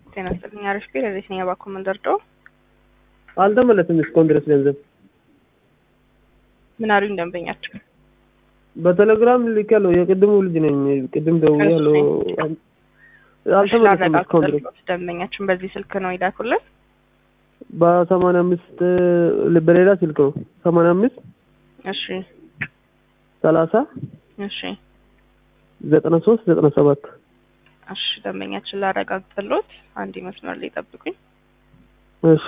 ጤና ይስጥልኝ። አሪፍ ቤት ለዚህ ነው የባኮ መንደርደው አልተመለስም እስካሁን ድረስ ገንዘብ ምን አሉኝ ደንበኛቸው? በቴሌግራም ልኬያለሁ። የቅድሙ ልጅ ነኝ። ቅድም ደውያለሁ። አልተመለስም እስካሁን ድረስ ደንበኛችን በዚህ ስልክ ነው ይላኩልን። በሰማንያ አምስት በሌላ ስልክ ነው ሰማንያ አምስት እሺ ሰላሳ እሺ ዘጠና ሶስት ዘጠና ሰባት እሺ ደንበኛችን ላረጋግጥልዎት አንድ መስመር ላይ ጠብቁኝ። እሺ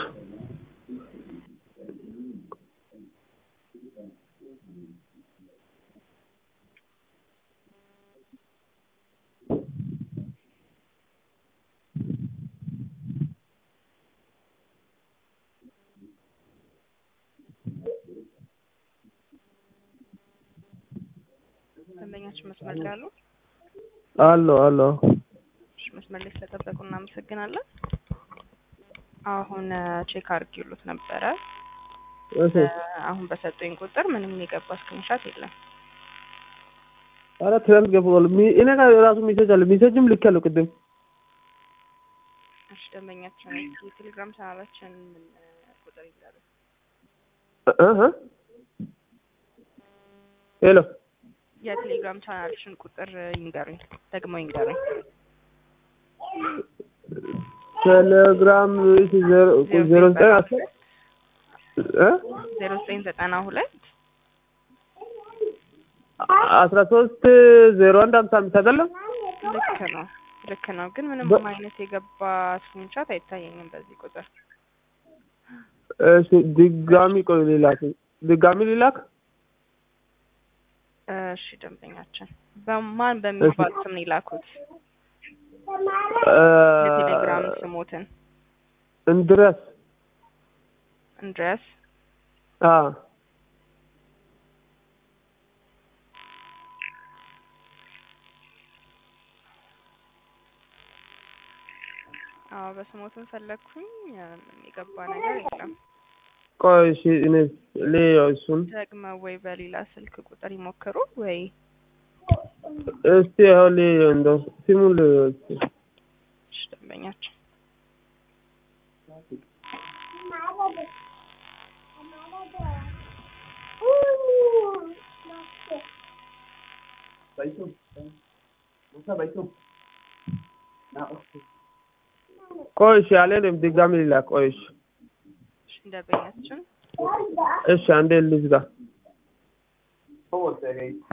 ደንበኛችን መስመር ላይ አሉ? አሎ አሎ እሺ መስመር ላይ ስለጠበቁ እናመሰግናለን። አሁን ቼክ አድርጌሎት ነበረ። እሺ አሁን በሰጡኝ ቁጥር ምንም የገባ ስክሪንሻት የለም። ኧረ ትናንት ገብቷል። ሚ- እኔ ጋር ራሱ ሜሴጅ አለ። ሜሴጅም ልኬያለሁ ቅድም። እሺ ደንበኛችን የቴሌግራም ቻናላችን ምን ቁጥር ይዛሉ? እ- እ- ሄሎ የቴሌግራም ቻናልሽን ቁጥር ይንገሩኝ፣ ደግሞ ይንገሩኝ። ቴሌግራም እሺ፣ ዜሮ ዜሮ ዘጠኝ አስር እ ዜሮ ዘጠኝ ዘጠና ሁለት አስራ ሶስት ዜሮ አንድ ሀምሳ አምስት አይደለም? ልክ ነው ልክ ነው። ግን ምንም በ- አይነት የገባ ስክሪንሻት አይታየኝም በዚህ ቁጥር። እሺ ድጋሚ ቆይ ሊላክ ድጋሚ ሊላክ እሺ ደንበኛችን በማን በሚባል ስም ነው የላኩት? የቴሌግራም ስሞትን እንድረስ እንድረስ አ አዎ በስሞትን ፈለግኩኝ የገባ ነገር የለም። ቆይ እሺ እኔ ልየው እሱን ደግመው ወይ በሌላ ስልክ ቁጥር ይሞክሩ ወይ እስቲ አሁን ልየው እንደው ስሙን ልየው እስቲ እሺ ደንበኛችን ቆይ እሺ አልሄድም ድጋሚ ሊላክ ቆይ እሺ እሺ ደንበኛችን እሺ አንዴ ልዝጋ